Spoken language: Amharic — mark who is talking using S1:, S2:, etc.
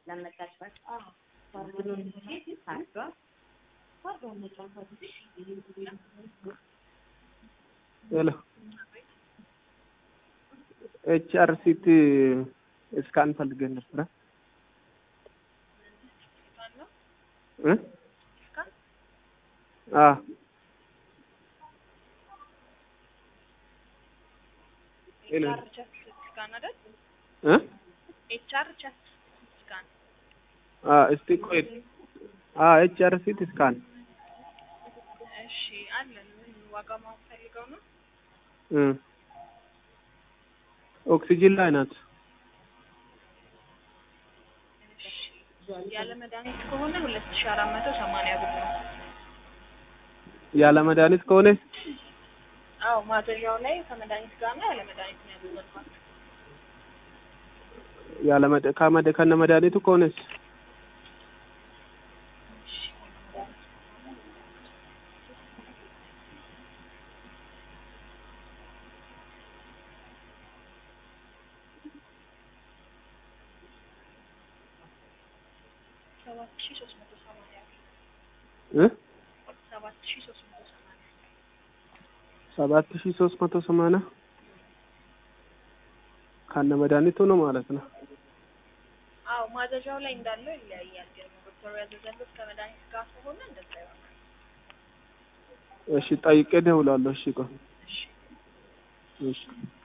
S1: ሄሎ ኤች አር ሲቲ እስካን ፈልገን ነበረ እ አ ሄሎ
S2: ኤችአር ቸስት ስካን አይደል?
S1: እ
S2: ኤችአር ቸስት ስካን
S1: አ እስቲ ቆይ አ ኤች አር ሲቲ እስካን
S2: እሺ አለን። ምን ዋጋ ማወቅ ፈልገው ነው?
S1: እ ኦክሲጅን ላይ ናት።
S2: እሺ ያለ መድኃኒት ከሆነ ሁለት ሺህ አራት መቶ ሰማንያ ብር ነው።
S1: ያለ መድኃኒት ከሆነ
S2: አዎ ማዘዣው ላይ ከመድኃኒት ጋር ነው ያለ መድኃኒት ነው ያዘዘባት።
S1: ያለ መድ ከመድ ከነ መድኃኒቱ ከሆነስ
S2: ሰባት ሺህ ሶስት መቶ ሰማንያ ብር
S1: እ
S2: ሰባት ሺህ ሶስት መቶ ሰማንያ
S1: ሰባት ሺህ ሶስት መቶ ሰማንያ ከነ መድኃኒቱ ነው ማለት ነው።
S2: አዎ ማዘዣው ላይ እንዳለው ይለያያል። ግን ዶክተሩ ያዘዘበት ከመድኃኒት ጋር ከሆነ እንደዛ ይሆናል።
S1: እሺ ጠይቄ እደውላለሁ። እሺ ቆይ
S2: እሺ
S1: እሺ